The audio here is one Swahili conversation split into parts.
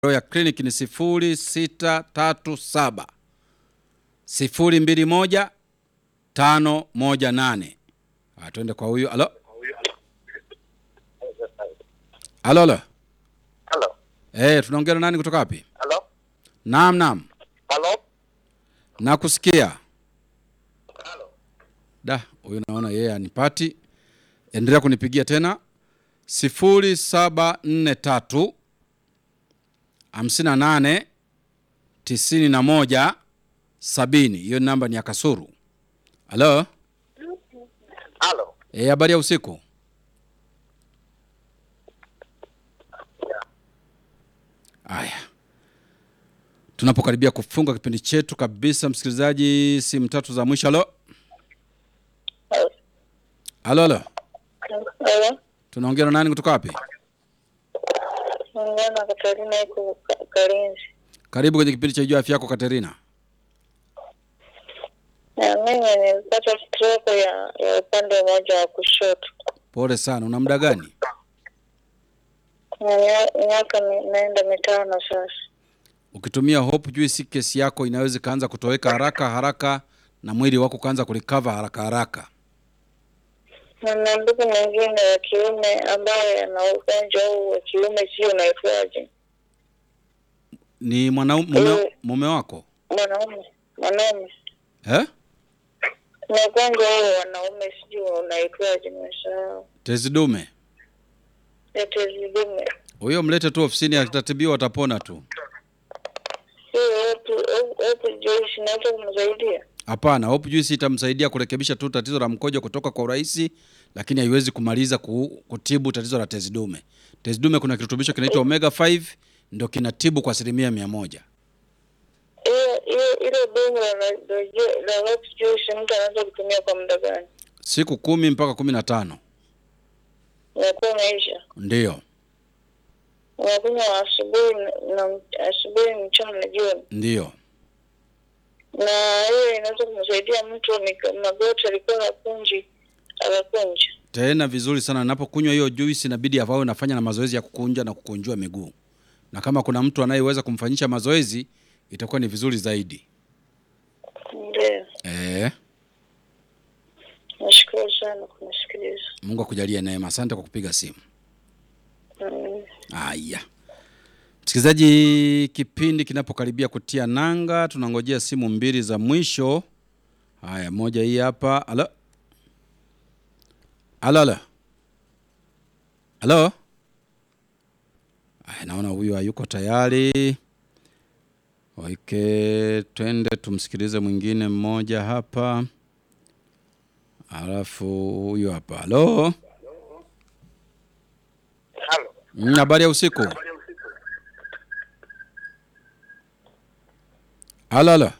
ya clinic ni 0637 021 518. Ah, twende kwa huyu. Alo, alo, alo. Halo. Eh, tunaongea na nani kutoka wapi? Halo. Naam, naam, Halo. nakusikia. Halo. Da, huyu naona yeye anipati. Endelea kunipigia tena 0743 58 91 70. Hiyo namba ni ya Kasuru. Halo, Halo. eh, habari ya usiku. Aya, tunapokaribia kufunga kipindi chetu kabisa, msikilizaji, simu tatu za mwisho. Halo, halo, halo, Halo. tunaongea na nani kutoka wapi? Naongea na Katarina iko Ka- Kalinzi. Karibu kwenye kipindi cha Jua Afya Yako, Katerina. Na mimi nilipata stroke ya ya upande mmoja wa kushoto. Pole sana. Una muda gani? Na mia- miaka mi- naenda mitano sasa. Ukitumia Hope Juice, kesi yako inaweza ikaanza kutoweka haraka haraka na mwili wako ukaanza kurecover haraka haraka. Na na ndugu mwingine wa kiume ambaye ana ugonjwa huu wa kiume, sio unaitwaje? Ni mwanaume mume, mume wako Mwanaume, mwanaume eh? na ugonjwa huu wa wanaume, sijui unaitwaje, nimesahau. Tezi dume. Tezi dume. Huyo mlete tu ofisini, atatibiwa, atapona tu. Hiyo watu watu Joyce naweza kumsaidia. Hapana, Hope Juice itamsaidia kurekebisha tu tatizo la mkojo kutoka kwa urahisi, lakini haiwezi kumaliza ku, kutibu tatizo la tezi dume. Tezi dume kuna kirutubisho kinaitwa omega 5 ndio kinatibu kwa asilimia mia moja. hiyo hiyo ile dumu la la la Hope Juice mtu anaweza kutumia kwa muda gani? Siku kumi mpaka kumi na tano Unakuwa umeisha. ndiyo Unakunywa asubuhi na na asubuhi, mchana na jioni, ndiyo. na hiyo inaweza kumsaidia mtu ni magoti alikuwa hakunji akakunja. tena vizuri sana. Napokunywa hiyo juice inabidi avawe nafanya na mazoezi ya kukunja na kukunjua miguu, na kama kuna mtu anayeweza kumfanyisha mazoezi itakuwa ni vizuri zaidi. Ndio, Eh, nashukuru sana kunisikiliza. Mungu akujalie neema. Asante kwa kupiga simu. Mm. Haya, msikilizaji, kipindi kinapokaribia kutia nanga, tunangojea simu mbili za mwisho. Haya, moja hii hapa. Halo, halo, halo, halo. Haya, naona huyu hayuko tayari. Oike, twende tumsikilize mwingine mmoja hapa, alafu huyu hapa. Halo, Halo. Mm, habari ya usiku. Halo, halo.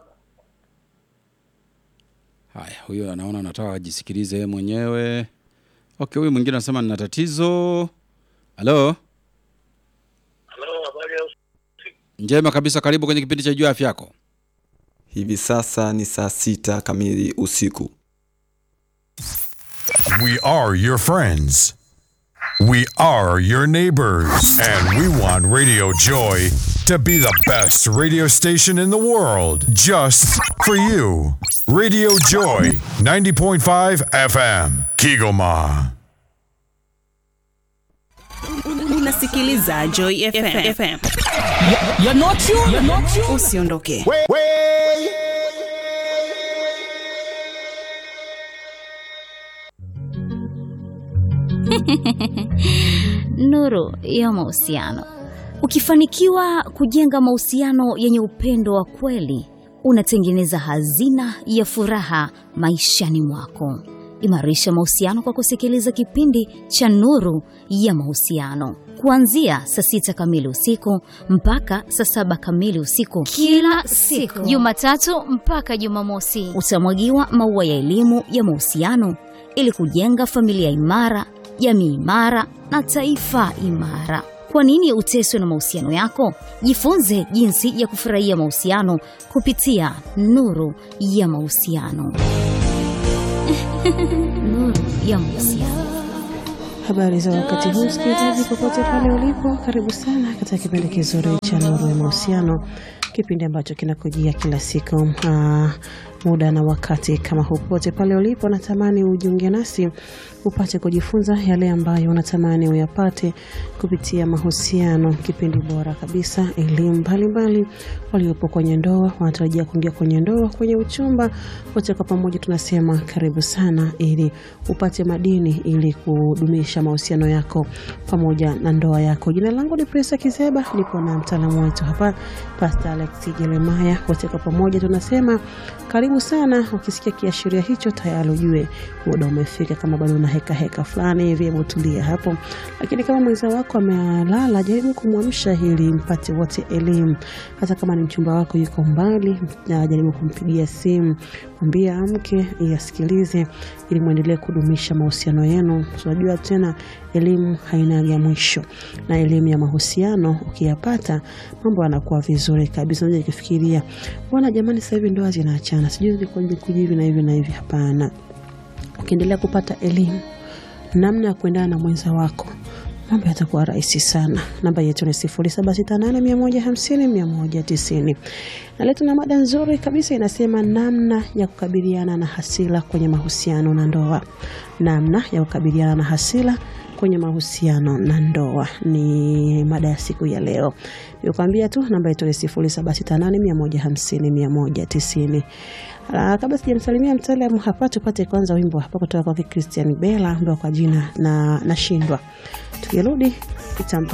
Haya, huyo anaona anataka ajisikilize yeye mwenyewe. Okay, huyu mwingine anasema nina tatizo. Halo, Halo, habari ya usiku. njema kabisa. Karibu kwenye kipindi cha Jua Afya Yako. Hivi sasa ni saa sita kamili usiku. We are your friends. We are your neighbors. And we want Radio Joy to be the best radio station in the world just for you. Radio Joy 90.5 FM, Kigoma. unasikiliza Joy FM. FM. Usiondoke. Nuru ya mahusiano. Ukifanikiwa kujenga mahusiano yenye upendo wa kweli, unatengeneza hazina ya furaha maishani mwako. Imarisha mahusiano kwa kusikiliza kipindi cha Nuru ya Mahusiano kuanzia saa sita kamili usiku mpaka saa saba kamili usiku kila siku Jumatatu mpaka Jumamosi. utamwagiwa maua ya elimu ya mahusiano ili kujenga familia imara, jamii imara na taifa imara. Kwa nini uteswe na mahusiano yako? Jifunze jinsi ya kufurahia mahusiano kupitia Nuru ya Mahusiano. Nuru ya Mahusiano. Habari za wakati huu, msikilizaji, popote pale ulipo, karibu sana katika kipindi kizuri cha Nuru ya Mahusiano, kipindi ambacho kinakujia kila siku uh, muda na wakati kama huu. Popote pale ulipo, natamani ujiunge nasi upate kujifunza yale ambayo unatamani uyapate kupitia mahusiano, kipindi bora kabisa, elimu mbalimbali. Waliopo kwenye ndoa wanatarajia kuingia kwenye ndoa, kwenye uchumba, wote kwa pamoja tunasema karibu sana, ili upate madini, ili kudumisha mahusiano yako pamoja na ndoa yako. Jina langu ni Presa Kizeba, nipo na mtaalamu wetu hapa Pastor Alex Jeremaya. Wote kwa pamoja tunasema karibu sana. Ukisikia kiashiria hicho, tayari ujue muda umefika. Kama bado una heka heka fulani hivi, hebu tulia hapo. Lakini kama mwenza wako amelala, jaribu kumwamsha ili mpate wote elimu. Hata kama ni mchumba wako yuko mbali, na jaribu kumpigia simu, mwambie amke, iasikilize, ili muendelee kudumisha mahusiano yenu. Tunajua tena elimu hainaga mwisho, na elimu ya mahusiano ukiyapata, mambo yanakuwa vizuri kabisa. Unaweza kufikiria bwana, jamani, sasa hivi ndoa zinaachana, sijui zikoje kujivi na hivi na hivi. Hapana, ukiendelea kupata elimu namna ya kuendana na mwenza wako mambo yatakuwa rahisi sana. Namba yetu ni 0768150190 na leo tuna mada nzuri kabisa inasema, namna ya kukabiliana na hasira kwenye mahusiano na ndoa. Namna ya kukabiliana na hasira kwenye mahusiano na ndoa ni mada ya siku ya leo. Nikuambia tu namba yetu ni 0768150190. Uh, kabla sijamsalimia mtaalamu hapa, tupate kwanza wimbo hapa kutoka kwa Christian Bella ambao kwa jina na nashindwa. Tukirudi itampa